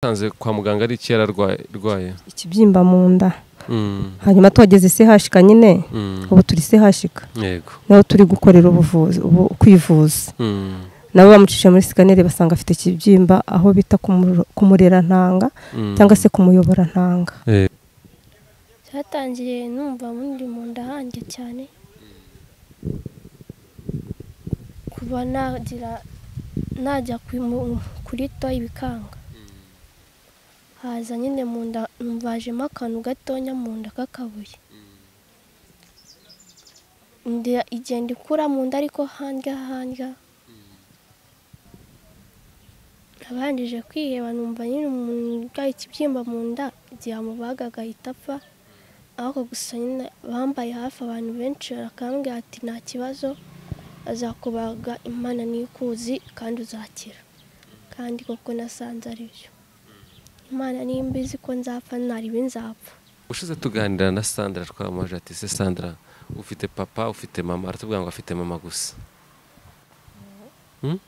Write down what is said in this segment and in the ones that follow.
Yasanze kwa muganga ari iki yararwaye ikibyimba mu nda hanyuma tuhageze sehashika nyine ubu turi sehashika yego niho turi gukorera ubuvuzi ubu kwivuza nabo bamucishije muri sikaneri basanga afite ikibyimba aho bita ku murerantanga cyangwa se ku muyoborantanga cyatangiye numva muri mu nda hanjye cyane kuba nagira najya kuri toyi bikanga haza nyine mu nda numvajemo akantu gatonya mu nda k'akabuye Inda igenda ikura mu nda ariko handya handya abanjije kwiheba numva nyine umuntu urwaye ikibyimba mu nda igihe amubagaga ahita apfa ariko gusa nyine bambaye hafi abantu benshi barakambwira ati nta kibazo azakubaga imana n'ikuzi kandi uzakira kandi koko nasanze ari byo imana nimba izi ko nzapfa naribi nzapfa ushize tuganira na sandra twamamaje ati se sandra ufite papa ufite mama aratubwira ngo afite mama gusa Hmm?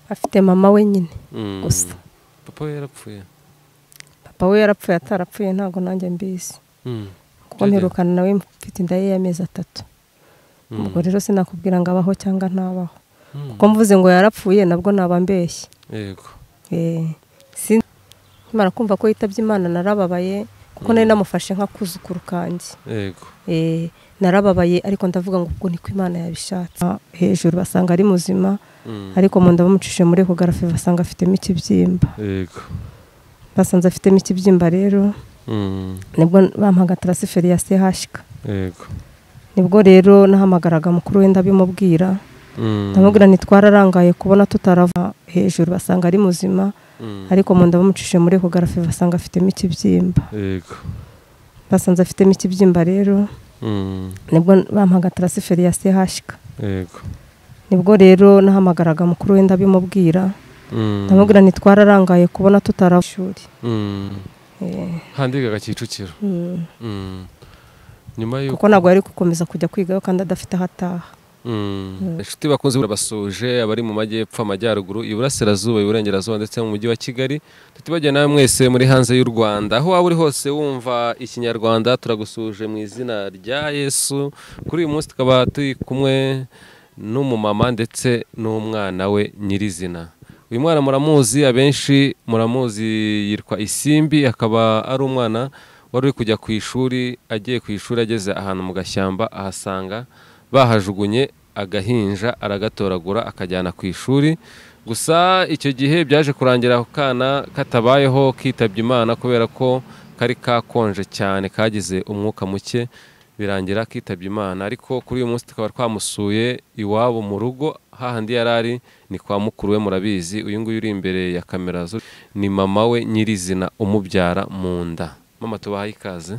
afite mama we nyine Mm. Gusa. papa we yarapfuye papa we yarapfuye atarapfuye ntabwo nanjye mbizi Mm. kuko mperukana nawe mfite inda ye y'amezi atatu Mm. ubwo rero sinakubwira ngo abaho cyangwa ntabaho Mm. kuko mvuze ngo yarapfuye nabwo naba mbeshye yego Eh, sin- nkimara kumva ko yitabye imana narababaye kuko nari namufashe nk'akuzukuru kanjye yego Eh, narababaye ariko ndavuga ngo ubwo niko imana yabishatse Ah, hejuru basanga ari muzima Mm. ariko mu nda bamucishije muri ekogarafe basanga afitemo ikibyimba yego basanze afitemo ikibyimba rero Mm. nibwo bampaga tarasiferi ya sehashika yego nibwo rero nahamagaraga mukuru we ndabimubwira Mm. ndamubwira ntitwararangaye kubona tutarava hejuru basanga ari muzima Mm. ariko mu nda bamucishije muri ekogarafe basanga afitemo ikibyimba yego basanze afitemo ikibyimba rero Mm. nibwo bampaga tarasiferi ya sehashika yego nibwo rero nahamagaraga mukuru we ndabimubwira Mm. ndamubwira ntitwararangaye kubona tutarava ishuri Mm. Eh, handigaga kicukiro mm. Mm. nyuma y'uko kuko ntabwo yari gukomeza kujya kwigayo kandi adafite aho ataha inshuti bakunze basoje abari mu majyepfo amajyaruguru iburasirazuba iburengerazuba ndetse no mu mujyi wa kigali tutibagiye nawe mwese muri hanze y'u rwanda aho waba uri hose wumva ikinyarwanda turagusuje mu izina rya yesu kuri uyu munsi tukaba turi kumwe n'umumama ndetse n'umwana we nyirizina uyu mwana muramuzi abenshi muramuzi yitwa isimbi akaba ari umwana wari uri kujya ku ishuri agiye ku ishuri ageze ahantu mu gashyamba ahasanga bahajugunye agahinja aragatoragura akajyana ku ishuri gusa icyo gihe byaje kurangira ako kana katabayeho kitabye imana kubera ko kari kakonje cyane kagize umwuka muke birangira kitabye imana ariko kuri uyu munsi tukaba twamusuye iwabo mu rugo hahandi yari ari ni kwa mukuru we murabizi uyu nguyu uri imbere ya kamera zo- ni mama we nyirizina umubyara mu nda mama tubahaye ikaze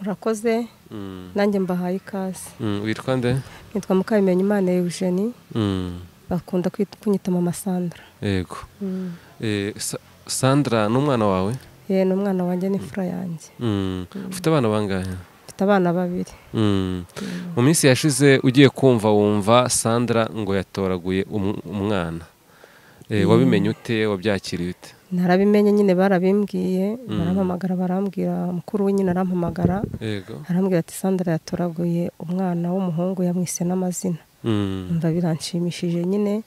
murakoze Mm, nanjye mbahaye ikaze mm, witwa nde nitwa mukabimenyi imana Eugenie Mm, bakunda kwita- kunyita mama Sandra yego Eh, Sa- Sandra ni umwana wawe yewe ni umwana wanjye n'imfura yanjye Mm. ufite abana bangahe mfite abana babiri Mm. mu minsi yashize ugiye kumva wumva Sandra ngo yatoraguye um- umwana Eh, wabimenye ute wabyakiriye ute narabimenye nyine barabimbwiye barampamagara barambwira mukuru we nyine arampamagara yego arambwira ati Sandra yatoraguye umwana w'umuhungu yamwise n'amazina Mm, numva biranshimishije nyine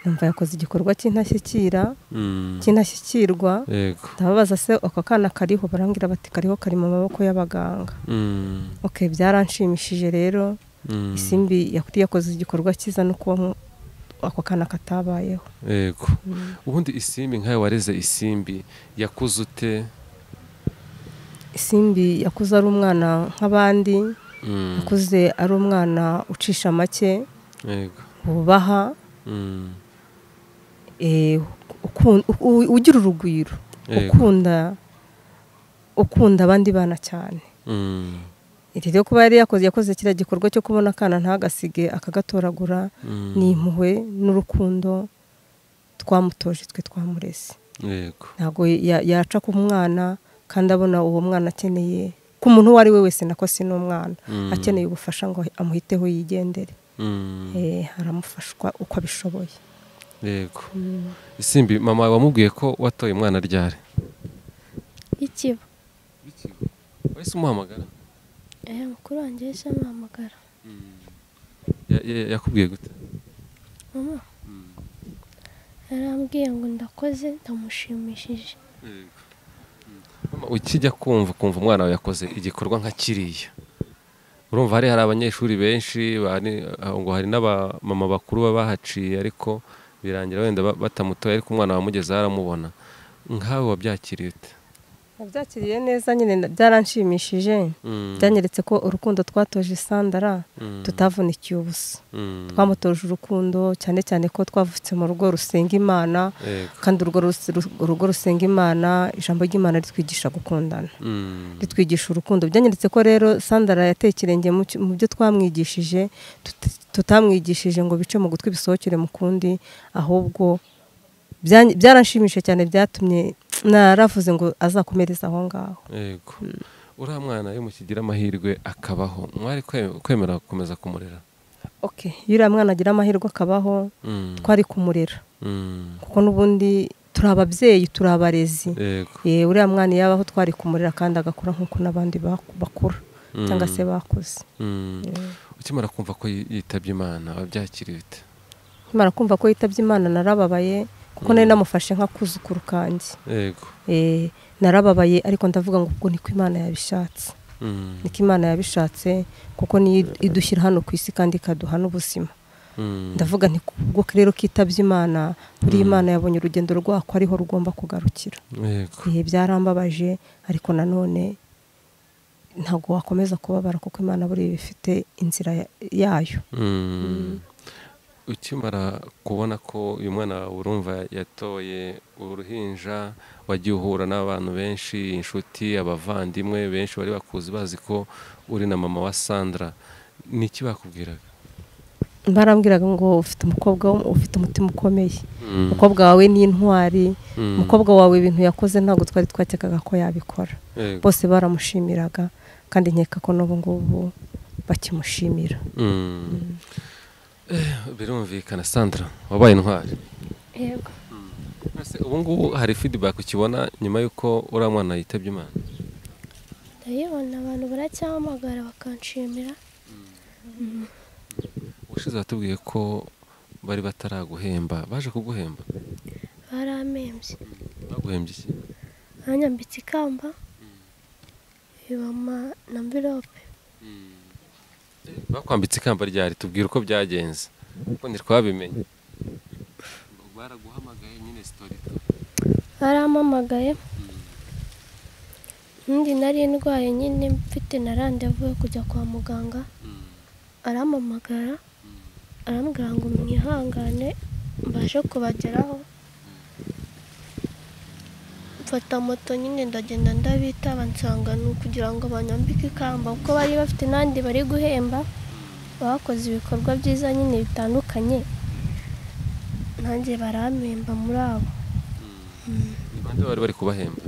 numva yakoze igikorwa cy'intashyikira mm. cy'intashyikirwa yego ndababaza se ako kana kariho barambwira bati kariho kari mu maboko y'abaganga Mm, ok byaranshimishije rero mm. isimbi yakuri yakoze igikorwa cyiza no kuba mu- ako kana katabayeho yego ubundi isimbi nkawe wareze isimbi yakuze ute isimbi yakuze ari umwana nk'abandi Mm, yakuze ari umwana ucisha make yego wubaha Mm, eh, ukun- u- ugira urugwiro Yego. ukunda ukunda abandi bana cyane mm, iri ryo kuba yari yakoze yakoze kiriya gikorwa cyo kubona akana ntagasige akagatoragura mm. ni impuhwe n'urukundo twamutoje twe twamureze yego ntabwo ya- yaca ku mwana kandi abona uwo mwana akeneye ku muntu uwo ari we wese nako si n'umwana Mm. akeneye ubufasha ngo amuhiteho yigendere Mm, Eh, aramufashwa uko abishoboye yego isimbi mama wamubwiye ko watoye umwana ryari y'ikiba wahise umuhamagara mukuru wanjye yahise amuhamagara Ya- ya- yakubwiye gute mama yarambwiye ngo ndakoze ndamushimishije Mama, ukijya kumva ukumva umwana wawe yakoze igikorwa nka kiriya urumva hari hari abanyeshuri benshi bari aho ngo hari n'abamama bakuru baba bahaciye ariko birangira wenda ba- batamutoye ariko umwana wamugezeho aramubona nkawe wabyakiriye ute nabyakiriye neza nyine na- byaranshimishije Mm, byanyeretse ko urukundo twatoje isandara mm, tutavunikiye ubusa mm, twamutoje urukundo cyane cyane ko twavutse mu rugo rusenga imana yego, kandi urwo rus- ru- urugo rusenga imana ijambo ry'imana ritwigisha gukundana mm, ritwigisha urukundo byanyeretse ko rero sandara yateye ikirenge mu cy- mu byo twamwigishije tut- tutamwigishije ngo bice mu gutwi bisohokere mu kundi ahubwo byany- byaranshimishije cyane byatumye naravuze ngo azakomereze aho ngaho yego uriya mwana iyo mukigira amahirwe akabaho mwari kwe- kwemera gukomeza kumurera okay yuriya mwana agira amahirwe akabaho Mm, twari kumurera mm, kuko n'ubundi turi ababyeyi turi abarezi yego Eh, uriya mwana iyo abaho twari kumurera kandi agakura nk'uko n'abandi baku- bakura cyangwa se bakuze Mm. ukimara kumva ko yi- yitabye imana wabyakiriye ute nkimara kumva ko yitabye imana narababaye kuko nari namufashe nk'akuzukuru kanjye yego Eh, narababaye ariko ndavuga ngo ubwo niko imana yabishatse Mm, niko imana yabishatse kuko niyo id- idushyira hano ku isi kandi ikaduha n'ubuzima mm, ndavuga nti ubwo rero kitabye imana buriya imana yabonye urugendo rwako ariho rugomba kugarukira yego ibihe byarambabaje ariko nanone ntabwo wakomeza kubabara kuko imana buriya iba ifite inzira ya- yayo Mm. ukimara kubona ko uyu mwana wawe urumva yatoye uruhinja wagiye uhura n'abantu benshi inshuti abavandimwe benshi bari bakuzi bazi ko uri na mama wa sandra ni iki bakubwiraga barambwiraga ngo ufite umukobwa wo- ufite umutima ukomeye Mm, umukobwa wawe ni intwari mm, umukobwa wawe ibintu yakoze ntabwo twari twakekaga ko yabikora yego, bose baramushimiraga kandi nkeka ko n'ubu ngubu bakimushimira mm. Eh, birumvikana sandra wabaye intwari yego Ese ubu ngubu hari feedback ukibona nyuma y'uko uriya mwana yitabye imana ndayibona abantu baracyahamagara bakanshimira ubushize watubwiye ko bari bataraguhemba baje kuguhemba baramembye baguhembye iki banyambitse ikamba ibama na mvirope bakwambitse ikamba ryari tubwira uko byagenze kuko ntitwabimenye baraguhamagaye nyine sitori barampamagaye undi nari ndwaye nyine mfite na randevu yo kujya kwa muganga arampamagara arambwira ngo mwihangane mbashe kubageraho mfata moto nyine ndagenda ndabitaba nsanga ni ukugira ngo banyambike ikamba kuko bari bafite n'andi bari guhemba bakoze ibikorwa byiza nyine bitandukanye nanjye barampemba muri abo ni bande bari bari kubahemba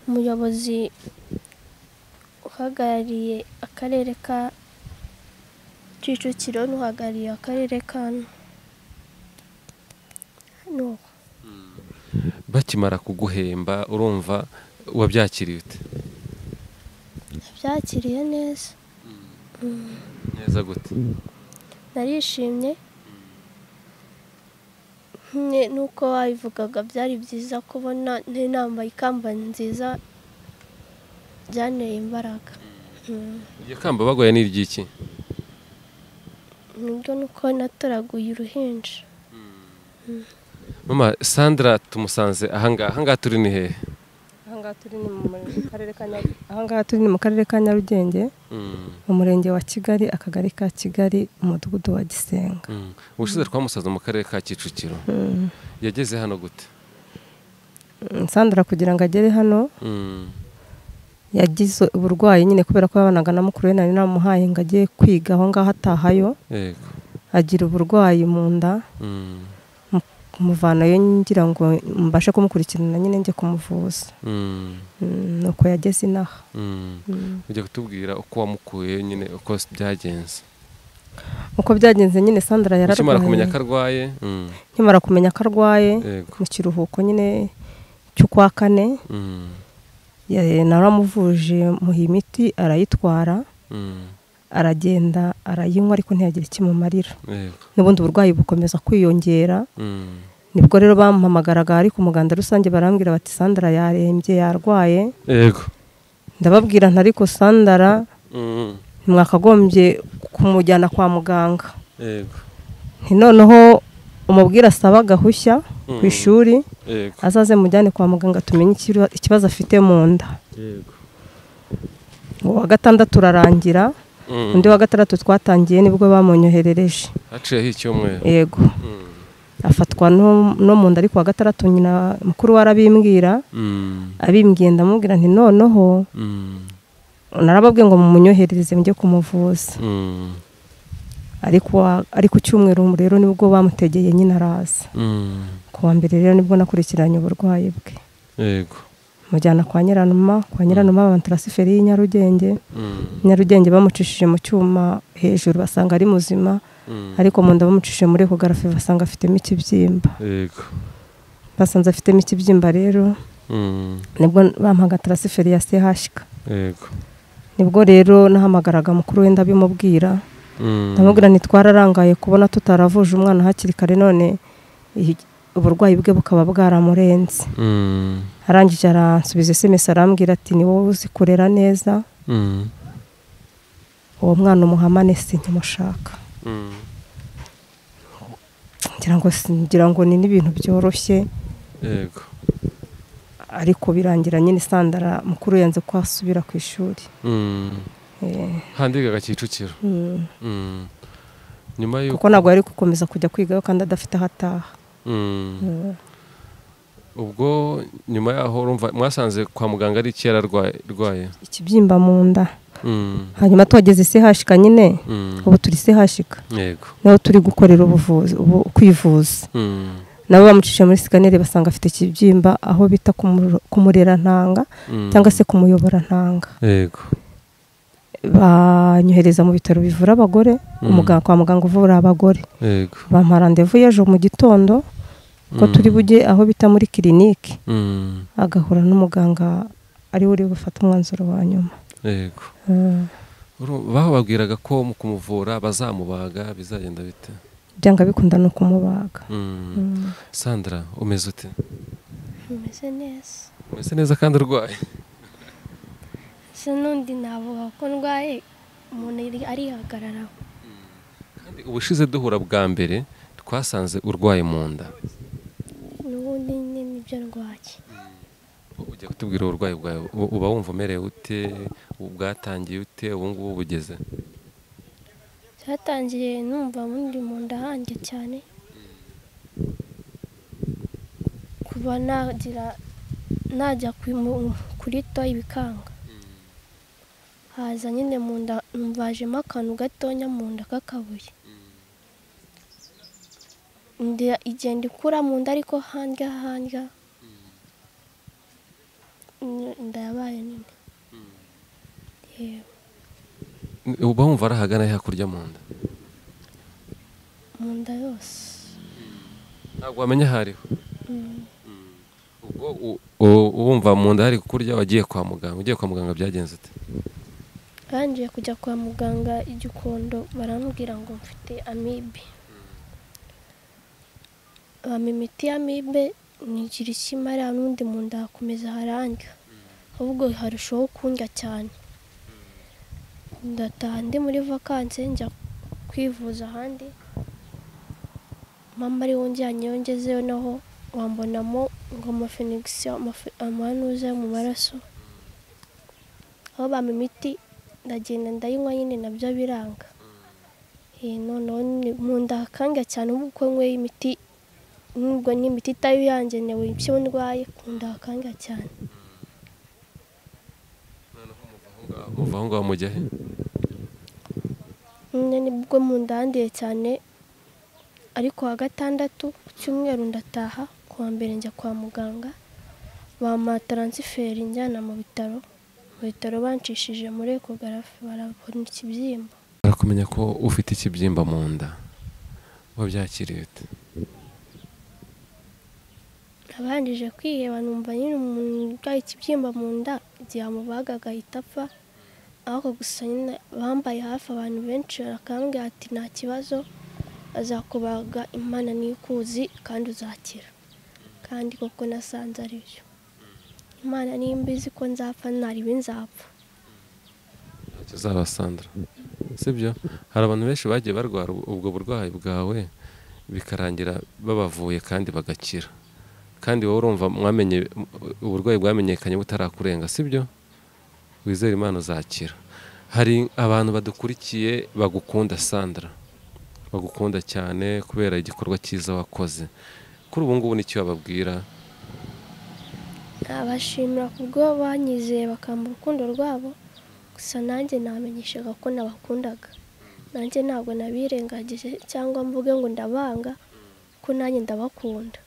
Mm. umuyobozi uhagarariye akarere ka kicukiro n'uhagarariye akarere ka no bakimara kuguhemba urumva wabyakiriye ute nabyakiriye neza Mm. neza gute narishimye nyine nuko wabivugaga byari byiza kubona n'inama ikamba nziza byanteye imbaraga Mm. iryo kamba bagoye ni iry'iki nibyo nuko natoraguye uruhinja mama sandra tumusanze ahangaha ahangaha turi ni hehe ahangaha turi ni mu karere ka Nyaru- ahangaha turi ni mu karere ka nyarugenge Mm, mu murenge wa kigali akagari ka kigali umudugudu wa gisenga mm. ubushize twamusaze mu karere ka kicukiro Mm. yageze hano gute Mm, sandra kugira ngo agere hano Mm, yagize uburwayi nyine kubera ko yabanaga na mukuru we nari namuhaye ngo ajye kwiga aho ngaho atahayo yego agira uburwayi mu nda Mm, kumuvanayo ngira ngo mbashe kumukurikirana nyine njye kumuvuza mm, Mm, nuko yageze inaha mm. Mm. ujya kutubwira uko wamukuye nyine uko s- byagenze uko byagenze nyine sandara ukimara kumenya yararwaye ko arwaye mm, nkimara kumenya ko arwaye yego mu kiruhuko nyine cy'ukwa kane mm, ya- naramuvuje muha imiti arayitwara mm, aragenda arayinywa ariko ntiyagira ikimumarira yego n'ubundi burwayi bukomeza kwiyongera mm, nibwo rero bamuhamagaraga ari ku muganda rusange barambwira bati sandara yarembye yarwaye yego ndababwira nti ariko sandara mm, mwakagombye kumujyana kwa muganga yego nti noneho umubwire asabe agahushya ku Mm. ishuri yego azaze mujyane kwa muganga tumenye ikiro- ikibazo afite mu nda yego uwa gatandatu urarangira Mm, undi wa gatandatu twatangiye nibwo bamunyoherereje haciyeho icyumweru yego Mm, afatwa no no mu nda ariko wa gatandatu nyina mukuru we arabimbwira mm, abimbwiye ndamubwira nti noneho mm, narababwiye ngo mumunyohereze mujye kumuvuza mm, ariko wa- ariko icyumweru rero nibwo bamutegeye nyine araza mm, ku wa mbere rero nibwo nakurikiranye uburwayi bwe yego mujyana kwa nyiranuma kwa nyiranuma bamutarasiferi y'i Nyarugenge Mm, nyarugenge bamucishije mu cyuma hejuru basanga ari muzima mm, ariko mu nda bamucishije muri ekogarafi basanga afitemo ikibyimba yego basanze afitemo ikibyimba rero Mm, nibwo bampaga tarasiferi ya sehashika yego nibwo rero nahamagaraga mukuru we ndabimubwira Mm, ndamubwira nti twararangaye kubona tutaravuje umwana hakiri kare none iyi- uburwayi bwe bukaba bwaramurenze mm, arangije aransubiza esemesi arambwira ati ni wowe uzi kurera neza mm, uwo mwana umuhamane sinkumushaka mm, ngira ngo si- ngira ngo ni n'ibintu byoroshye yego ariko birangira nyine sandara mukuru yanze ko asubira ku ishuri Mm, Eh, handigaga kicukiro mm. Mm, nyuma kuko y'uko ntabwo yari gukomeza kujya kwigayo kandi adafite aho ataha Mm. Mm. ubwo nyuma yaho urumva mwasanze kwa muganga ari kera arwaye ikibyimba mu nda Mm, hanyuma tuhageze isi hashika nyine mm, ubu turi isi hashika yego niho turi gukorera ubuvuzi ubu- kwivuza Mm, nabo bamucisha muri sikaneri basanga afite ikibyimba aho bita kumuro- kumurerantanga mm, cyangwa se kumuyoborantanga yego banyohereza mu bitaro bivura abagore Mm. umuganga kwa muganga uvura abagore yego bampa randevu y'ejo mu gitondo ko Mm, turi bujye aho bita muri kirinike mm, agahura n'umuganga ariwe uri gufata umwanzuro wa nyuma yego Mm. Uru- bababwiraga ko mu kumuvura bazamubaga bizagenda bite byanga bikunda ni ukumubaga Mm, Mm. sandra umeze ute bimeze neza umeze neza kandi urwaye se n'undi navuga ko ndwaye umuntu yari- arihagararaho kandi ubushize duhura bwa mbere twasanze urwaye mu nda n'ubundi nyine nibyo ndwaye ujya kutubwira uburwayi bwawe u- uba wumva umerewe ute bwatangiye ute ubu ngubu bugeze cyatangiye numva muri mu nda hanjye cyane kuba nagira najya kwi- mu- kuri to ibikanga haza nyine mu nda numvajemo akantu gatonya mu nda k'akabuye Inda igenda ikura mu nda ariko handya handya Inda- inda yabaye nini Yewe. uba wumva ari ahagana hakurya mu nda mu nda yose ntabwo wamenya aho ariho Mm. ubwo u- u- wumva mu nda hari kurya wagiye kwa muganga ugiye kwa muganga byagenze ute bangiye kujya kwa muganga i gikondo barambwira ngo mfite amibe bampa imiti y'amibe nigira ikimara n'undi mu nda hakomeza harandya ahubwo harushaho kundya cyane ndataha ndi muri vakansi njya kwivuza ahandi mama ari wonjyanye yongezeyo naho wambonamo ngo amafenigisi amanuza yo mu maraso aho bampa imiti ndagenda ndayinywa nyine nabyo biranga Eh, noneho ni- mu nda hakanga cyane ubwo uko nyweye imiti nubwo n'imiti itari yangenewe ibyo ndwaye ku nda hakanga cyane umuva aho ngaho mujya he nyine nibwo mu nda handuye cyane ariko wa gatandatu ku cyumweru ndataha ku wa mbere njya kwa muganga bampa taransiferi njyana mu bitaro mu bitaro bancishije muri ekogarafi barabona ikibyimba kumenya ko ufite ikibyimba mu nda wabyakiriye ute abanjije kwiheba numva nyine umuntu urwaye ikibyimba mu nda igihe amubaga agahita apfa ariko gusa nyine bambaye hafi abantu benshi barakambwira ati nta kibazo azakubaga imana n'ikuzi kandi uzakira kandi koko nasanze ari byo imana nimba izi ko nzapfa naribi nzapfa ntacyo uzaba sandra sibyo hari abantu benshi bagiye barwara ubu- ubwo burwayi bwawe bikarangira babavuye kandi bagakira kandi wowe urumva mwamenye uburwayi bwamenyekanye butarakurenga sibyo wizere imana uzakira hari abantu badukurikiye bagukunda sandra bagukunda cyane kubera igikorwa cyiza wakoze kuri ubu ngubu n'icyo wababwira nabashimira ku bwo banyizeye bakamba urukundo rwabo gusa nanjye namenyeshaga ko nabakundaga nanjye ntabwo nabirengagije cyangwa mvuge ngo ndabanga ko nanjye ndabakunda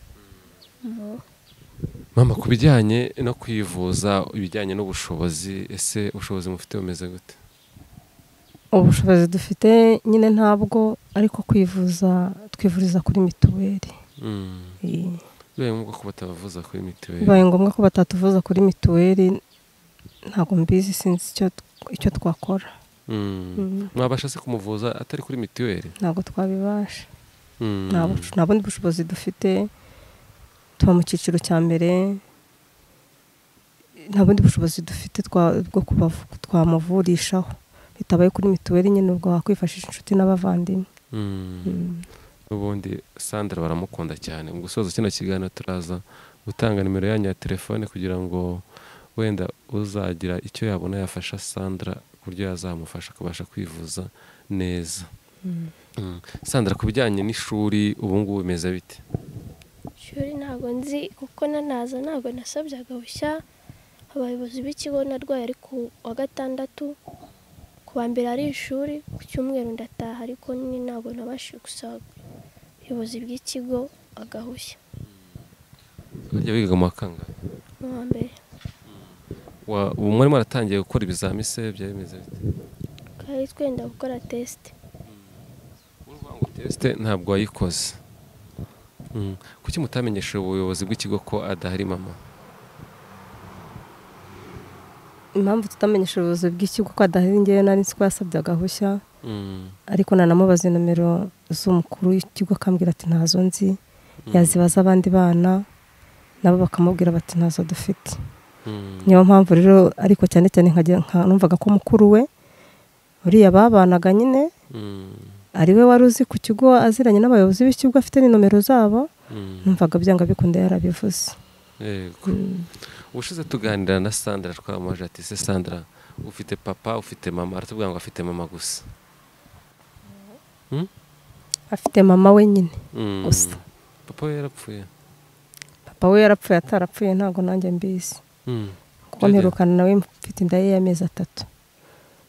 Mm. mama ku bijyanye no kwivuza ibijyanye n'ubushobozi ese ubushobozi mufite bumeze gute ubushobozi dufite nyine ntabwo ariko kwivuza twivuriza kuri mituweli Mm. Eh, bibaye ngombwa ko batabavuza kuri mituweli bibaye ngombwa ko batatuvuza kuri mituweli ntabwo mbizi sinzi icyo icyo twakora Mm. Mm. mwabasha se kumuvuza atari kuri mituweli ntabwo twabibasha Mm. nta busho- nta bundi bushobozi dufite tuba mu cyiciro cya mbere nta bundi bushobozi dufite twa- bwo kubavu- twamuvurishaho bitabaye kuri mituweli nyine ubwo wakwifashisha inshuti n'abavandimwe Mm. Mm. ubundi sandra baramukunda cyane mu gusoza kino kiganiro turaza gutanga nimero yanyu ya telefone kugira ngo wenda uzagira icyo yabona yafasha sandra ku buryo yazamufasha akabasha kwivuza neza Mm. sandra ku bijyanye n'ishuri ubu ngubu bimeze bite ishuri ntabwo nzi kuko nanaza ntabwo nasabyaga bushya abayobozi b'ikigo narwaye ari ku wa gatandatu ku wa mbere ari ishuri ku cyumweru ndataha ariko nyine ntabwo nabashije gusaba ubuyobozi bw'ikigo agahushya bajya biga mu wakanga mu wa mbere ubu mwarimo aratangiye gukora ibizamini se byari bimeze bite twari twenda gukora tesite tesite ntabwo wayikoze Mm. kuki mutamenyesheje ubuyobozi bw'ikigo ko adahari mama impamvu tutamenyesha ubuyobozi bw'ikigo ko adahari ngewe nari nzi ko yasabye agahushya Mm. ariko nanamubaze nomero z'umukuru w'ikigo akambwira ati ntazo nzi Mm. yazibaza abandi bana nabo bakamubwira bati ntazo dufite Mm. niyo mpamvu rero ariko cyane cyane nkagira nka numvaga ko mukuru we uriya babanaga nyine Mm. ari we wari uzi ku kigo aziranye n'abayobozi b'ikigo afite ni nomero zabo Mm. numvaga byanga bikunda yarabivuze yego ubushize tuganira na sandra twamuje ati se sandra ufite papa ufite mama aratubwira ngo afite mama gusa Mm? afite mama we nyine Mm. Gusa. papa we yarapfuye papa we yarapfuye atarapfuye ntabwo nanjye mbizi Mm. kuko mperukana nawe mfite inda ye y'amezi atatu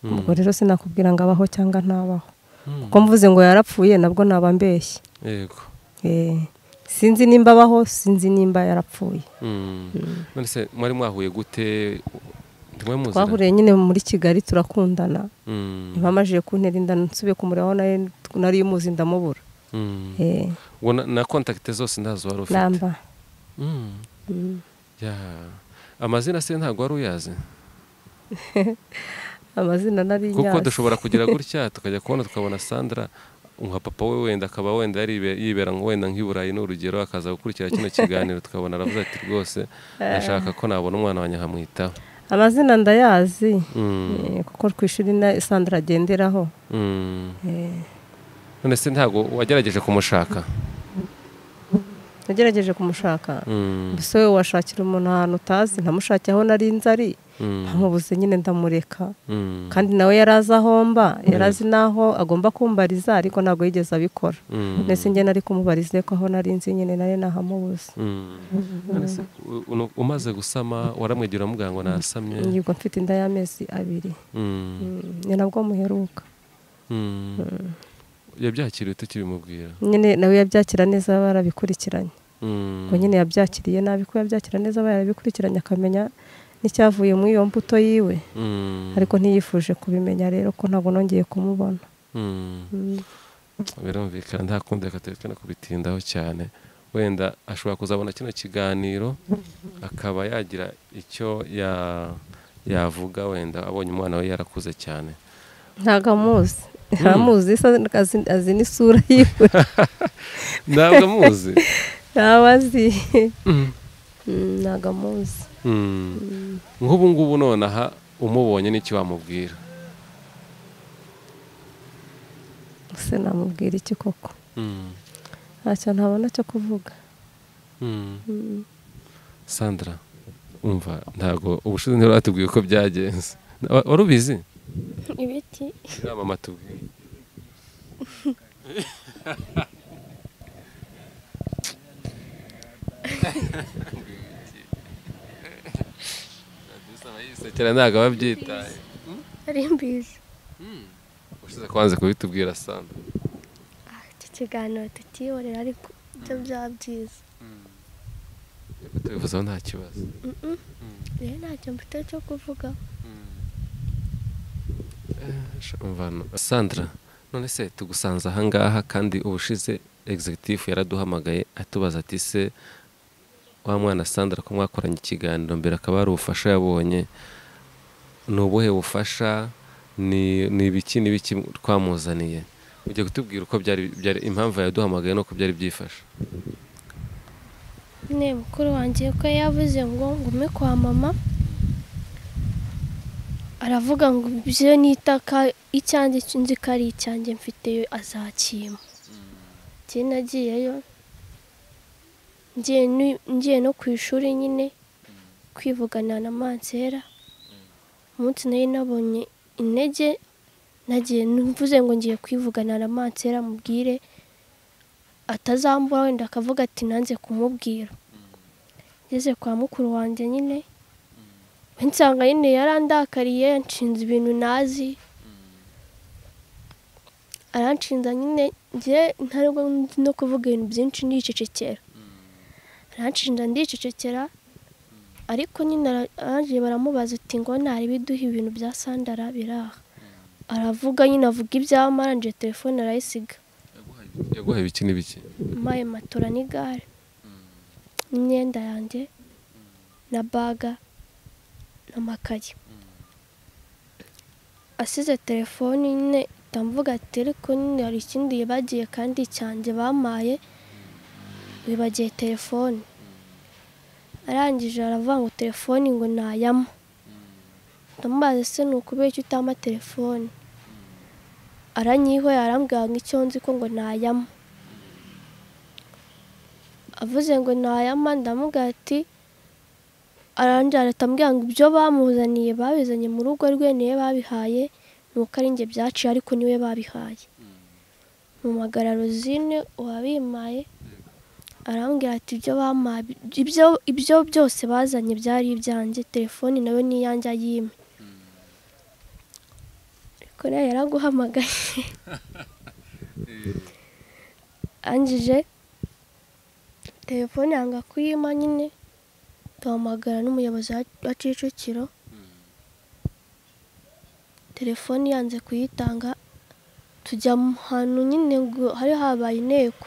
Mm. ubwo rero sinakubwira ngo abaho cyangwa ntabaho Mm. kuko mvuze ngo yarapfuye nabwo naba mbeshye yego Eh, sinzi nimba abaho sinzi nimba yarapfuye Mm. none se mwari mwahuye gute ntimwemuziranye twahuriye nyine muri kigali turakundana Mm. ntibamajije kuntera inda nsubiye kumureba nawe nari umuzi ndamubura Mm. Eh, Uwo na- na kontakite zose ndazo wari ufite namba Mm. Mm. Ya. amazina se ntabwo wari uyazi amazina nari kuko nyazi. dushobora kugira gutya tukajya kubona tukabona sandra nka papa we wenda akaba wenda yaribe- yibera ngo wenda nk'i burayi ni urugero akaza gukurikira kino kiganiro tukabona aravuze ati rwose ndashaka ko nabona umwana wanjye nkamwitaho amazina ndayazi Mm. Eh, kuko ku ishuri na- sandra agenderaho Mm. Eh, none se ntabwo wagerageje kumushaka nagerageje kumushaka Mm. mbese we washakira umuntu ahantu utazi ntamushake aho nari nzari Mm. ntamubuze nyine ndamureka Mm. kandi nawe yari azi aho mba yari azi n'aho agomba kumbariza ariko ntabwo yigeze abikora Mm. ndetse njye nari kumubariza ko aho nari nzi nyine nawe nahamubuze Mm. None se u- uno- umaze gusama waramwegera umuganga ngo nasamye yibwo mfite inda y'amezi abiri Mm. Mm, ni nabwo muheruka Mm. yabyakiriye ute ukibimubwira nyine nawe yabyakira neza barabikurikiranye Mm. ngo nyine yabyakiriye nabi ko yabyakira neza barabikurikiranye akamenya n'icyavuye muri iyo mbuto yiwe Mm. ariko ntiyifuje kubimenya rero ko ntabwo nongeye kumubona birumvikana nta kundi reka tureke no kubitindaho cyane wenda ashobora kuzabona kino kiganiro akaba yagira icyo ya- yavuga wenda abonye umwana we yarakuze cyane ntabwo amuzi ntamuzi isa azi- azi n'isura yiwe ntabwo amuzi ntawe azi Mm, ntabwo amuzi Mm. nk'ubu ngubu nonaha umubonye n'icyo wamubwira gusa namubwira iki koko ntacyo ntabona cyo kuvuga sandra umva ntabwo ubushize ntiratubwiye uko byagenze Wa- wari ubizi ibiti mama tubwiye abayisekera ntabwo aba abyitaye ari mbizi ushize kwanze kubitubwira sandra Ah, iki kiganiro tutihorera ariko ibyo byaba byiza tubivuzeho nta kibazo Mm-mm. rero ntacyo mfite cyo kuvuga Mvano. sandra none se tugusanze ahangaha kandi ubushize egizegitifu yaraduhamagaye atubaza ati se wa mwana sandra ko mwakoranye ikiganiro mbere akaba hari ubufasha yabonye ni ubuhe bufasha ni ni ibiki n'ibiki twamuzaniye ujya kutubwira uko byari byari- impamvu yaduhamagaye nuko byari byifashe ne mukuru wanjye ko yavuze ngo ngume kwa mama aravuga ngo ibyo ni itaka icyanjye nzi ko ari icyanjye mfiteyo azakima njye nagiyeyo ngiye ni- ngiye no ku ishuri nyine kwivugana na mansera umunsi nari nabonye intege nagiye mvuze ngo ngiye kwivugana na mansera mubwire atazambura wenda akavuga ati nanze kumubwira ngeze kwa mukuru wanjye nyine we nsanga nyine yarandakariye yanshinze ibintu ntazi aranshinza nyine njye ntarimo no kuvuga ibintu byinshi ndicecekera aranshinza ndicecekera ariko nyine ara- araje baramubaza ati ngo ntari biduha ibintu bya sandara biraha aravuga nyine avuga ibyamara nje telefone arayisiga yaguhaye ibiki n'ibiki maye matora n'igare n'imyenda yanjye na baga n'amakayi asize telefoni nyine itamvuga ati ariko nyine hari ikindi yibagiye kandi cyanjye bamaye bibagiye telefoni arangije aravuga ngo telefoni ngo nayama ndamubaza se ni ukubera icyo utama telefoni aranyihoye arambwira ngo icyo nzi ko ngo nayama avuze ngo ntayama ndamuga ati arangira aratambwira ngo ibyo bamuzaniye babizanye mu rugo rwe niwe babihaye nuko ari njye byaciye ariko niwe babihaye mu magara rozine uwabimaye arambwira ati ibyo bamaye ibyo, ibyo byose bazanye byari ibyanjye telefoni nawe ni iyanjye ayime ariko nawe yaraguhamagaye angije telefone yanga kuyima nyine duhamagara n'umuyobozi wa- wa kicukiro telefone yanze kuyitanga tujya mu hantu nyine ngo hari habaye inteko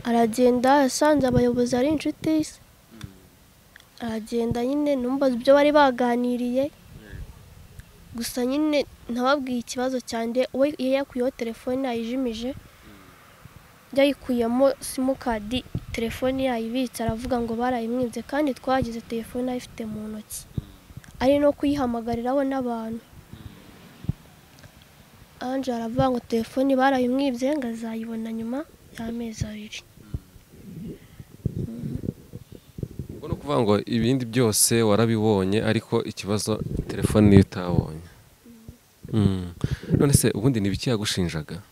aragenda yasanze abayobozi ari inshuti ze aragenda nyine numva ibyo bari baganiriye gusa nyine ntababwiye ikibazo cyanjye we yakuyeho telefone yayijimije yayikuyemo simukadi telefone yayibitse aravuga ngo barayimwibye kandi twagize telefone ayifite mu ntoki ari no kuyihamagariramo n'abantu anje aravuga ngo telefone barayimwibye ngo azayibona nyuma y'amezi abiri ubwo ni ukuvuga ngo ibindi byose warabibonye ariko ikibazo telefone niyo utabonye Mm. none se ubundi ni ibiki yagushinjaga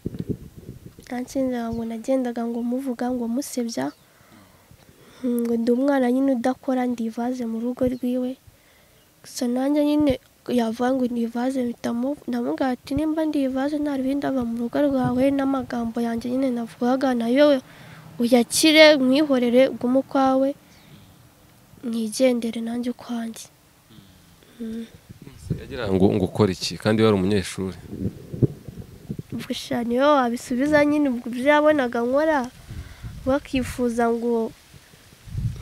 nansinzira ngo nagendaga ngo muvuga ngo musebya ngo ndi umwana nyine udakora ndi ivaze mu rugo rwiwe gusa nanjye nyine yavuga ngo ndi ivaze mpitamo ndamugaye ati nimba ndi ivaze nta bindi aba mu rugo rwawe n'amagambo yanjye nyine navugaga nayo uyakire mwihorere ugume ukwawe mwigendere nanjye ukwanjye yagira ngo ngo ukore iki kandi wari umunyeshuri gushanya iyo wabisubiza nyine ubwo ibyo yabonaga nkora bakifuza ngo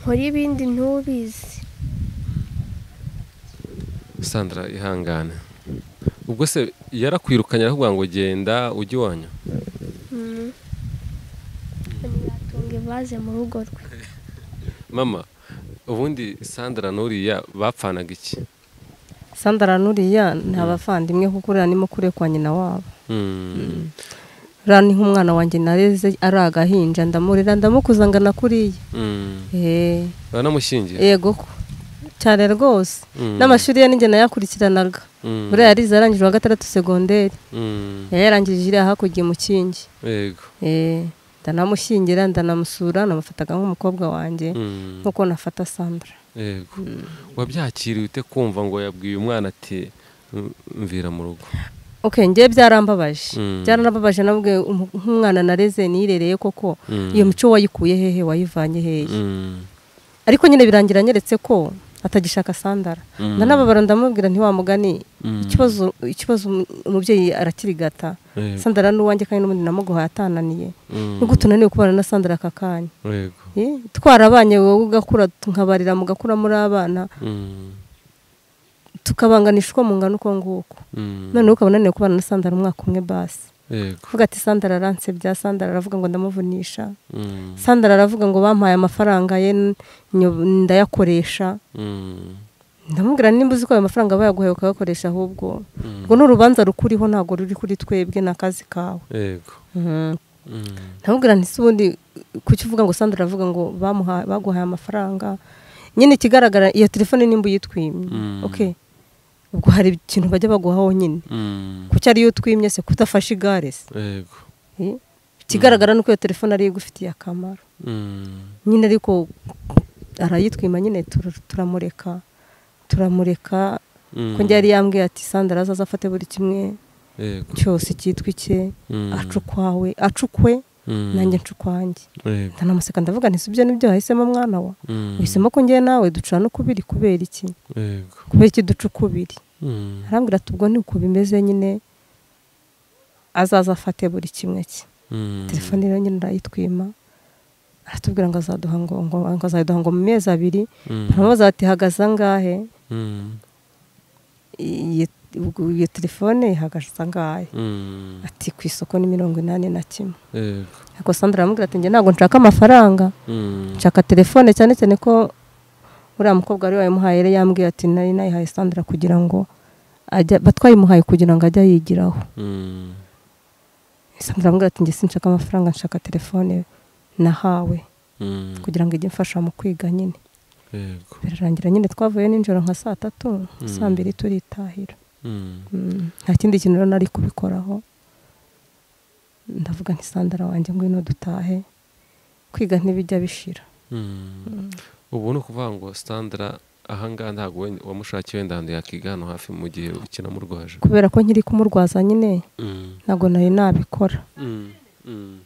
nkore ibindi ntubizi sandra ihangane ubwo se yarakwirukanye arakubwira ngo genda ujye iwanyu yatunga ivaze mu rugo rwe mama ubundi sandra n'uriya bapfanaga iki sandara nuriya nta bavandimwe kuko uriya ni mukuru we kwa nyina wabo uriya ni nk'umwana wanjye nareze ari agahinja ndamurira ndamukuza ngana kuriya eee banamushyingiye yego ko cyane rwose Mm. n'amashuri ye n'inge nayakurikiranaga Mm. buriya yarize arangije uwa gatandatu segonderi Mm. yayarangije iriya hakurya imukingi yego eee ndanamushyingira ndanamusura namufataga nk'umukobwa wanjye Mm. nk'uko nafata sandara yego wabyakiriye ute kumva ngo yabwiye umwana ati "M- mvira mu rugo ok ngewe byarambabaje Mm. byarababaje nabwe nk'umwana nareze nirereye koko Mm. iyo mico wayikuye hehe wayivanye hehe Mm. ariko nyine birangira anyeretse ko atagishaka sandara Mm. ndanababara ndamubwira ntiwamugani Mm. ikibazo ikibazo umu- umubyeyi arakirigata Yego. sandara n'uwanjye kandi n'ubundi namuguhaye atananiye Mm. nubwo tunaniwe kubana na sandara aka kanya yego Eh, twarabanye wowe ugakura nkabarira mugakura muri abana Mm. tukabanganisha uko mungana uko nguko Mm. noneho ukaba unaniwe kubana na sandara umwaka umwe basi yego kuvuga ati sandara aranse bya sandara aravuga ngo ndamuvunisha Mm. sandara aravuga ngo bampaye amafaranga ye n- nyo- ndayakoresha Mm. ndamubwira nimba uzi ko ayo mafaranga bayaguhaye ukayakoresha ahubwo Mm. ubwo ni urubanza rukuriho ntabwo ruri kuri twebwe ni akazi kawe yego Mhm. Mm. ndamubwira nti se ubundi kuki uvuga ngo sandara aravuga ngo bamuha- baguhaye amafaranga nyine ikigaragara iyo telefone nimba uyitwimye Mm. ok ubwo hari ikintu bajya baguha honyine Mm. kuki ariyo utwimye se kudafashe igare se yego Eh, ikigaragara ni uko iyo telefone ariyo igufitiye akamaro Mm. nyine ariko arayitwima nyine tur- turamureka turamureka Mm. ko njye yari yambwiye ati sandara azaza afate buri kimwe yego cyose cyitwa icye Mm. acukwawe acukwe Mm. nanjye ncukwanjye yego ndanamuseka ndavuga nti si ibyo nibyo wahisemo mwana wa Mm. uhisemo ko njye nawe ducana ukubiri kubera iki yego kubera iki duca ukubiri Mm. arambwira ati ubwo ni uko bimeze nyine azaza afate buri kimwe cye Mm. telefone rero nyine arayitwima aratubwira ngo azaduha ngo ngo ngo azaduha ngo mu mezi abiri Mm. baramubaza bati hagaze angahe Mm. Iyi- ubwo iyo telefone ihagaze angahe Mm. ati ku isoko ni mirongo inani na kimwe yego ariko sandra aramubwira ati njye ntabwo nshaka amafaranga Mm. nshaka telefone cyane cyane ko uriya mukobwa wari wayimuhaye yari yambwiye ati nari nayihaye sandra kugira ngo ajya batwayimuhaye kugira ngo ajye yigiraho Mm. sandra aramubwira ati njye sinshaka amafaranga nshaka telefone nahawe Mm. kugira ngo ijye imfasha mu kwiga nyine yego birarangira nyine twavuye nijoro nka saa tatu Mm. saa mbiri turitahira Mm. Mm, nta kindi kintu rero nari kubikoraho ndavuga nti sandara wanjye ngwino dutahe kwiga ntibijya bishira Mm. ubu ni ukuvuga ngo sandara ahangaha ntabwo we- wamushakiye wenda ahantu yakiga hano hafi mu gihe ukinamurwaje kubera ko nkiri kumurwaza nyine Mm. ntabwo nari nabikora Mm. Mm.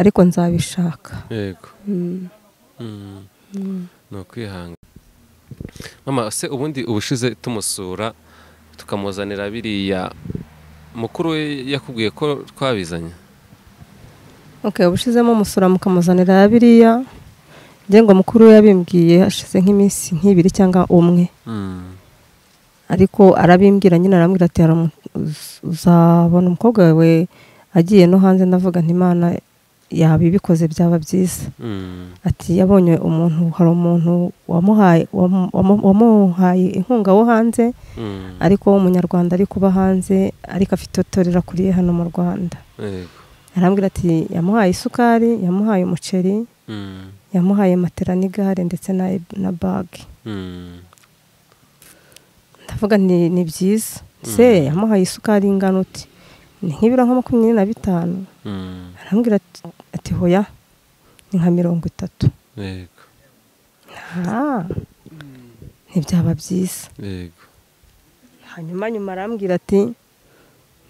ariko nzabishaka yego Mm. ni ukwihanga mama se ubundi ubushize tumusura tukamuzanira biriya mukuru we yakubwiye ko twabizanye okay ubushizemo musura mukamuzanira ya biriya ngira ngo mukuru we yabimbwiye hashize nk'iminsi nk'ibiri cyangwa umwe Mm. ariko arabimbwira nyine arambwira ati "Haramu- uz- uzabona umukobwa wawe agiye no hanze ndavuga nti imana yabibikoze byaba byiza Mm. ati yabonye umuntu hari umuntu wamuhaye wamu- wamu- wamuhaye inkunga wo hanze Mm. ariko w'umunyarwanda ari kuba hanze ariko afite itorero akuriye hano mu rwanda yego arambwira ati yamuhaye isukari yamuhaye umuceri Mm. yamuhaye matera n'igare ndetse na, na bage Mm. ndavuga ni ni byiza se yamuhaye isukari ingana uti ni nk'ibiro nka makumyabiri na bitanu Mm. arambwira ati, ati hoya ni nka mirongo itatu yego Ah, ntibyaba byiza yego hanyuma nyuma arambwira ati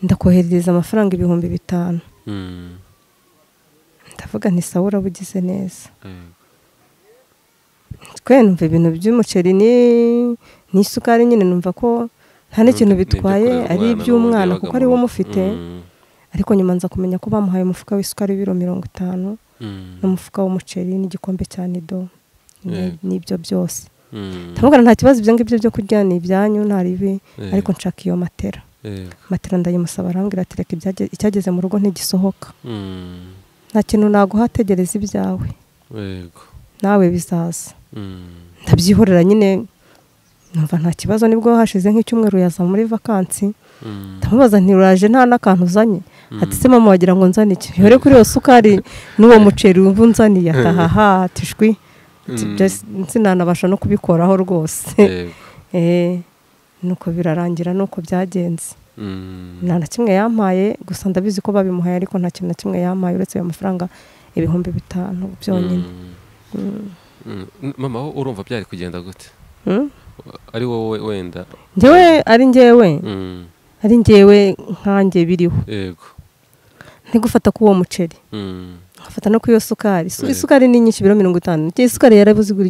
ndakoherereza amafaranga ibihumbi bitanu Mm. ndavuga nti sawa urabugize neza yego twe numva ibintu by'umuceri ni n'isukari nyine numva ko nta n'ikintu bitwaye N'ibyo kurera ari umwana iby'umwana n'ubundi kuko baga ari mu we rugo. umufite Mm, ariko nyuma nza kumenya ko bamuhaye umufuka w'isukari w'ibiro mirongo itanu mm, n'umufuka w'umuceri n'igikombe cya nido Ni- Yego. nibyo byose mm, ndamubwira nta kibazo ibyo ngibyo byo kurya ni ibyanyu nta ribi yego, ariko nshaka iyo matera yego, matera ndayimusaba arambwira ati reka ibyage- icyageze mu rugo ntigisohoka mm, nta kintu naguha tegereza ibyawe yego, nawe bizaza mm, ndabyihorera nyine numva nta kibazo nibwo hashize nk'icyumweru yaza muri vakansi mm, ndamubaza nti uraje nta n'akantu uzanye mm, ati se mama wagira ngo nzane iki yore kuri iyo sukari n'uwo muceri wumva unzaniye atahaha atishwi Mm. sinanabasha no kubikoraho rwose yego, Eh, nuko birarangira nuko byagenze mm, nta na kimwe yampaye gusa ndabizi ko babimuhaye ariko nta kintu na kimwe yampaye uretse ayo mafaranga ibihumbi bitanu byonyine mm, mm. N- mama wowe urumva byari kugenda gute Mm. ari wowe wenda njyewe ari njyewe Mm, ari njyewe nkanjye biriho yego ntigufata k'uwo muceri mm, nkafata no ku iyo sukari Su- Yego. isukari ni nyinshi ibiro mirongo itanu icyo isukari yarabuze igura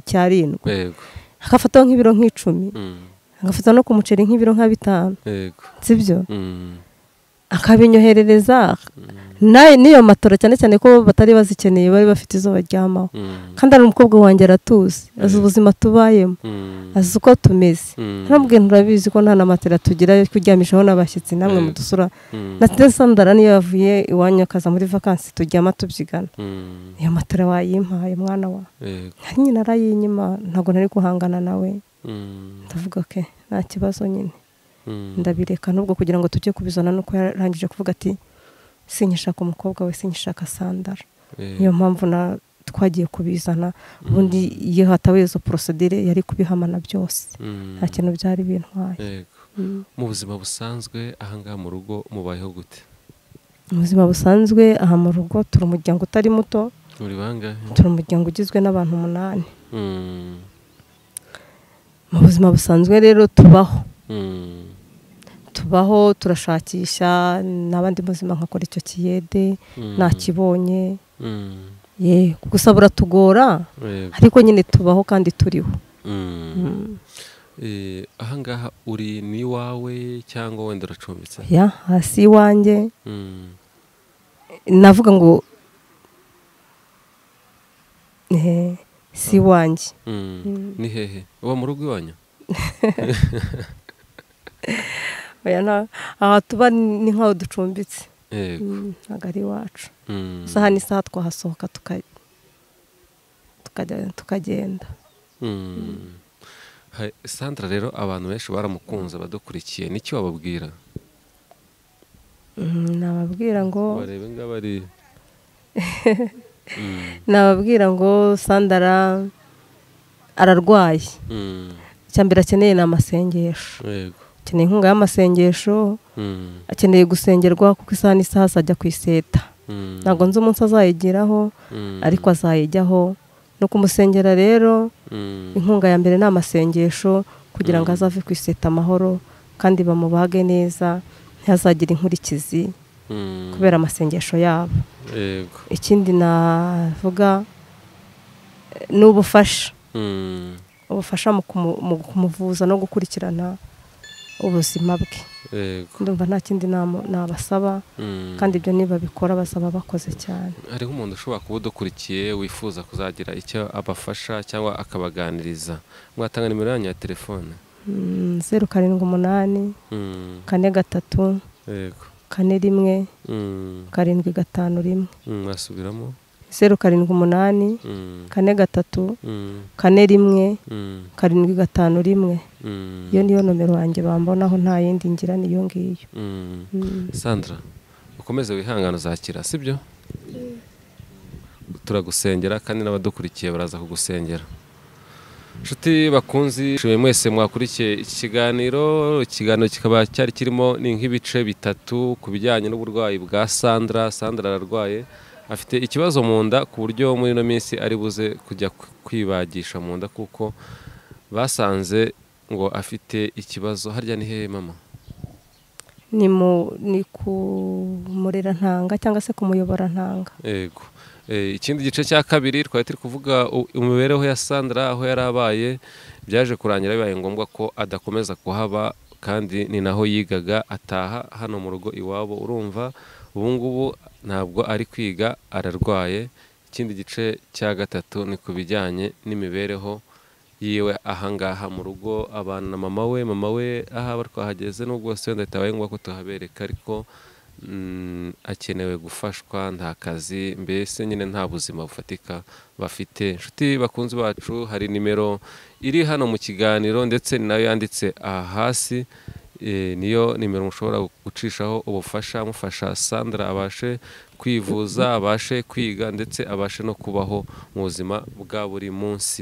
icyarindwi yego agafataho nk'ibiro nk'icumi mm, agafata no ku muceri nk'ibiro nka bitanu yego sibyo mm, akabinyoherereza Na- n'iyo matora cyane cyane ko batari bazikeneye bari bafite izo baryamaho mm, kandi ari umukobwa wanjye aratuzi azi Yego. ubuzima tubayemo mm, azi uko tumeze mm, ntabwo nturabizi ko nta na matera tugira yo kuryamishaho n'abashyitsi namwe Yego. mudusura mm, na sandara niyo yavuye iwanyu akaza muri vakansi turyama tubyigana mm, iyo matera wayimpaye mwana wawe yego hari nyine arayinyima ntabwo nari guhangana nawe mm, ndavuga ke nta kibazo nyine mm, ndabireka nubwo kugira ngo tujye kubizana nuko yarangije kuvuga ati sinyishaka umukobwa we sinyishaka sandara yego, niyo mpamvu na twagiye kubizana ubundi iyo hatabaye izo porosedire yari kubihamana byose mm, nta kintu byari bintwaye yego Mm. mu buzima busanzwe ahangaha mu rugo mubayeho gute mu buzima busanzwe aha mu rugo turi umuryango utari muto muri bangahe turi umuryango ugizwe n'abantu umunani Mm, mu buzima busanzwe rero tubaho mm, tubaho turashakisha n'abandi muzima nkakora icyo kiyede mm, nakibonye mm, ye gusa buratugora yego, ariko nyine tubaho kandi turiho mm. Eh, ahangaha uri ni iwawe cyangwa wenda uracumbitse ya hasi iwanjye Mm, navuga ngo eh, si iwanjye mm, Mm. ni hehe uba mu rugo iwanyu Oya, nta- aha tuba ni nk'aho ducumbitse yego Mm, ntabwo ari iwacu mm, isaha n'isaha twahasohoka tuka- tukajya- tukagenda mm. Ha- sandra rero abantu benshi baramukunze badukurikiye n'iki wababwira Mm, nababwira ngo barebe ngaba ari Mm, nababwira ngo sandara ararwaye mm, icya mbere akeneye ni amasengesho yego akeneye inkunga y'amasengesho Mm, akeneye gusengerwa kuko isaha n'isaha azajya ku iseta mm, ntabwo nzi umunsi azayigeraho mm, ariko azayijyaho ni ukumusengera rero mm, inkunga ya mbere ni amasengesho kugira ngo Mm. azave ku iseta amahoro kandi bamubage neza ntihazagira inkurikizi mm, kubera amasengesho yabo yego ikindi navuga eh, ni ubufasha Mm, ubufasha mu kumu- mu kumuvuza no gukurikirana ubuzima bwe yego ndumva nta kindi namu- nabasaba Mm. kandi ibyo nibabikora bazaba bakoze cyane hariho umuntu ushobora kuba udukurikiye wifuza kuzagira icyo abafasha cyangwa akabaganiriza mwatanga nimero yanyu ya telefone Mm, zeru karindwi umunani Mm, kane gatatu yego kane rimwe Mm, karindwi gatanu rimwe mm, mwasubiramo zeru karindwi umunani Mm, kane gatatu mm, kane rimwe mm, karindwi gatanu rimwe mm, iyo niyo nomero wanjye bambonaho nta yindi ngira ni iyo ngiyo mm. Mm. sandra ukomeze wihangane uzakira sibyo turagusengera kandi n'abadukurikiye baraza kugusengera inshuti bakunzi nshimiye mwese mwakurikiye iki kiganiro ikiganiro kikaba cyari kirimo ni nk'ibice bitatu ku bijyanye n'uburwayi bwa sandra sandra ararwaye afite ikibazo mu nda ku buryo muri ino minsi ari buze kujya kw- kwibagisha mu nda kuko basanze ngo afite ikibazo harya ni hehe mama ni mu ni ku murerantanga cyangwa se ku muyoborantanga Yego. Eh, ikindi gice cya kabiri twari turi kuvuga u- imibereho ya sandra aho yari abaye byaje kurangira bibaye ngombwa ko adakomeza kuhaba kandi ni naho yigaga ataha hano mu rugo iwabo urumva ubu ngubu ntabwo ari kwiga ararwaye ikindi gice cya gatatu ni ku bijyanye n'imibereho yiwe ahangaha mu rugo abana na mama we mama we ahaba twahageze n'ubwo wese wenda bitabaye ngombwa ko tuhabereka ariko mm, akenewe gufashwa nta kazi mbese nyine nta buzima bufatika bafite inshuti bakunzi bacu hari nimero iri hano mu kiganiro ndetse ni nayo yanditse aha hasi Eh, niyo nimero mushobora gucishaho ubufasha mufasha sandra abashe kwivuza abashe kwiga ndetse abashe no kubaho mu buzima bwa buri munsi